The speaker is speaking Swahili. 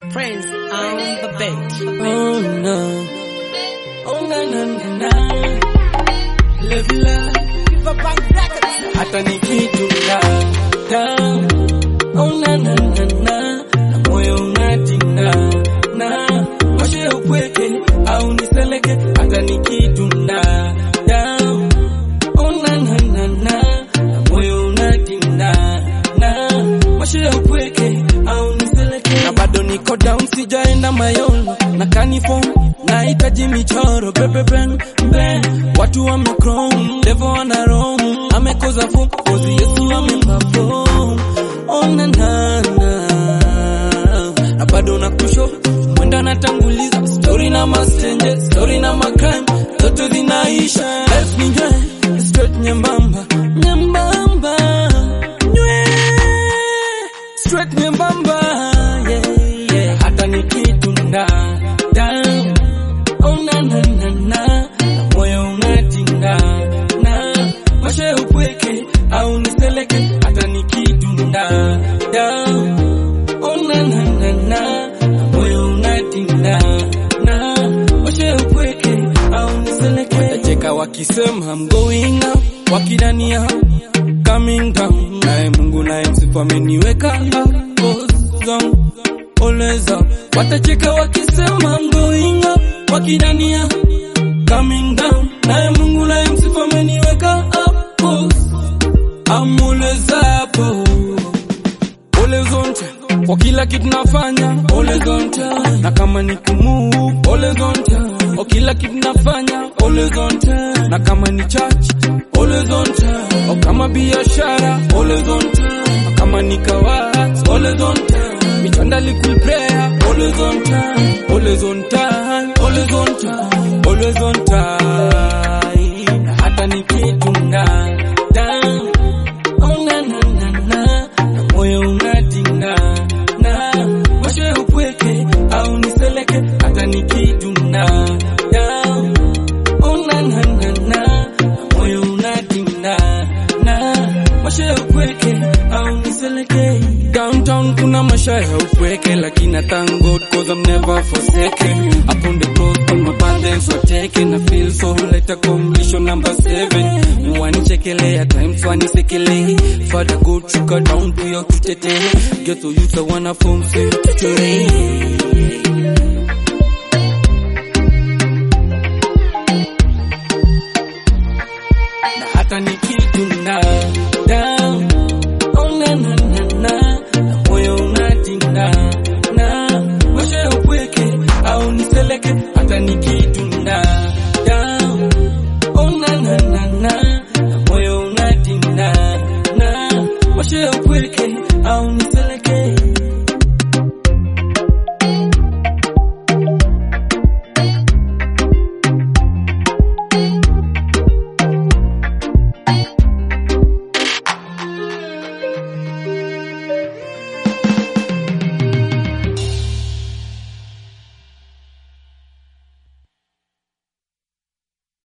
Prince on the beat. Oh no. Oh na na na na. Live life. Hata nikitunda down. Oh na na na na. Na moyo unatinda na washe upweke au niseleke hata nikitunda down. Oh na na na na. Na moyo unatinda na washe upweke au niseleke na bado niko down sijaenda mayolo na kanifom nahitaji michoro pepepen mbe watu wamecrom devo wana rom amekoza fom kozi yesu ameperform onanana na bado na kusho mwenda natanguliza story na mastenje story na macrime zote zinaisha life ni njwe straight nyembamba nyembamba nywe straight nyembamba yeah, yeah. hata nikitunda down oh na na na na na moyo unatinda na mashe upweke au niseleke hata nikitunda down oh na na na na na moyo unatinda na mashe upweke au niseleke watacheka wakisema I'm going up wakidania coming down naye Mungu naye msifu ameniweka up goes down always up watacheka wakisema I'm going up wakidania coming down naye Mungu naye msifu ameniweka up goes I'm always up oh. Always on time. Kwa kila kitu nafanya always on time. Na kama ni kumove always on time. Kwa kila kitu nafanya always on time. Na kama ni church always on time. Kwa kama biashara always on time. Na kama ni kawas always on time. Michanda liquid prayer always on time. Always on time. Always on time. Always on time. Na hata nikitunda down Oh na na na na na moyo unatinda na washe upweke au niseleke hata nikitunda down oh na na na na na moyo unatinda na washe upweke au niseleke downtown kuna masha ya upweke lakini I thank God cause I'm never forsaken upon the cross all my burdens were taken I feel so light accomplishment number seven wanichekelea times wanisekelei father God shuka down pia tutete get to youth I wanna form say tuchore